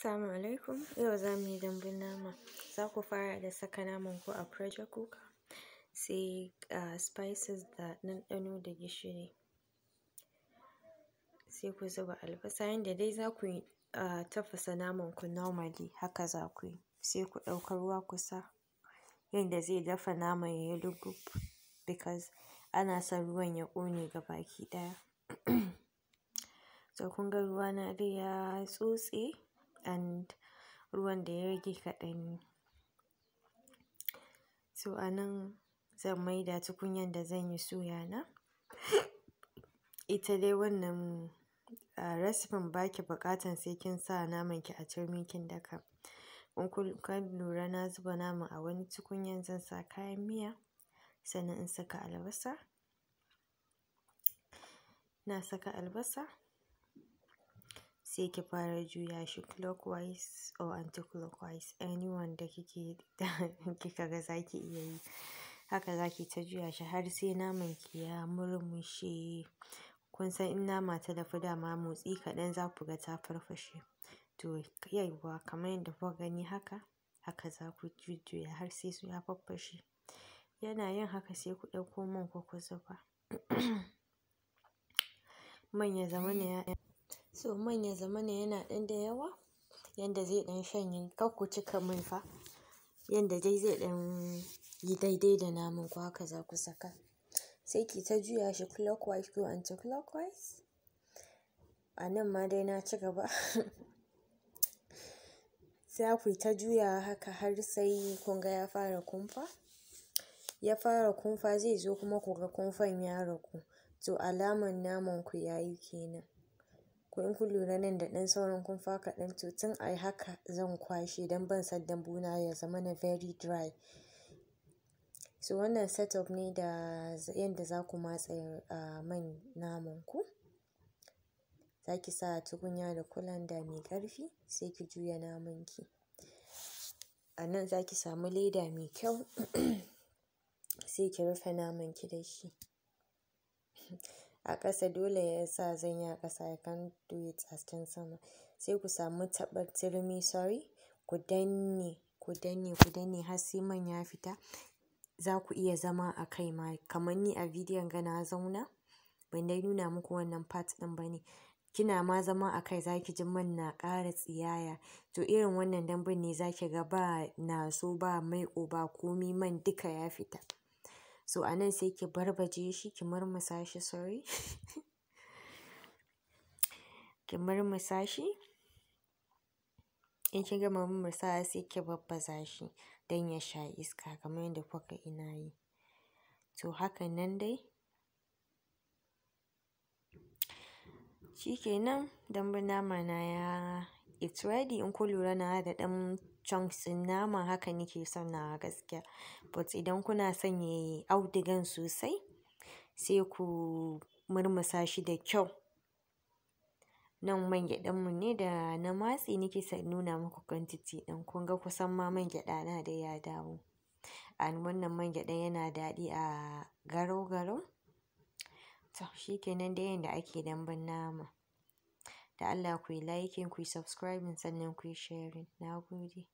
Assalamu alaikum. Yau za mu yi dambun nama. Za ku fara da saka naman ku a pressure cooker, sai uh, spices da ɗanɗano da gishiri. Sai ku zuba albasa yanda dai za ku yi uh, tafasa naman ku normally haka za ku yi. Sai ku ɗauka ruwa ku sa yanda zai dafa naman ya yi lugub because ana son ruwan ya ƙone gabaki ɗaya. So kun ga ruwana dai ya tsotse and ruwan da ya rage kaɗan ne. So a nan zan maida tukunyan da zan yi suya na. Ita dai wannan uh, recipin ba ki buƙatan sai kin sa naman ki a turmi kin daka. In kun lura na zuba naman a wani tukunyan zan sa kayan miya sannan in saka albasa. Na saka albasa sai ki fara juya shi clockwise or anti-clockwise anyone da kike kika ga za ki iya yi. Haka za ki ta juya shi har sai naman ki ya murmushe. Kun san in nama ta dafu dama motsi kaɗan za ku ga ta farfashe. To yauwa kamar yadda kuka gani haka, haka za ku jujjuya har sai su ya faffashe. Yana yin haka sai ku ɗauko man ku ku zuba. Man ya zamana ya so man ya zamana yana ɗan da yawa yanda zai ɗan shanye kar ku cika mai fa. Yanda dai zai ɗan yi daidai da naman ku haka za ku saka. Sai ki ta juya shi clockwise ko anti-clockwise. A nan ma dai na ci gaba. Za ku yi ta juyawa haka har sai kun ga ya fara kumfa. Ya fara kumfa zai zo kuma ku ga kumfan ya ragu. To alaman naman ku ya yi kenan. Ko in kun lura nan da ɗan sauran kumfa kaɗan to tun ai haka zan kwashe don ban son dambu na ya zamana very dry. So wannan setup ne da yanda za ku matse uh, man naman ku. Za ki sa tukunya da kulanda mai ƙarfi sai ki juya naman ki. A nan za ki samu leda mai kyau sai ki rufe naman ki da shi. A ƙasa dole ya sa zan yi a ƙasa I can't do it a can sama. Sai ku samu taɓar turmi sorry, ku danne, ku danne, ku danne har sai man ya fita. Za ku iya zama a kai ma kamar ni a bidiyon ga na zauna. Ban dai nuna muku wannan part ɗin ba ne. Kina ma zama a kai za ki ji man na ƙara tsiyaya. To irin wannan dambun ne za ki ga ba naso ba maiƙo ba komi man duka ya fita. So a nan sai ki barbaje shi ki murmusa shi sorry. ki murmusa shi. In kin gama murmusawa sai ki babbaza shi don ya sha iska kamar yadda kuka ina yi. To hakan nan dai. Shi kenan dambun nama na ya it's ready in kun lura na da ɗan chunks ɗin nama haka nake son nawa gaskiya. But idan kuna son yayi audigan sosai sai ku murmusa shi da kyau. Nan man gyaɗan mu ne da na matse nake son nuna muku quantity ɗin. Kun ga kusan ma man gyaɗa na dai ya dawo. And wannan man gyaɗan yana daɗi a garau-garau. To shi kenan dai yanda ake dambun nama. Da Allah kuyi liking, kuyi subscribing sannan kuyi sharing. Na gode.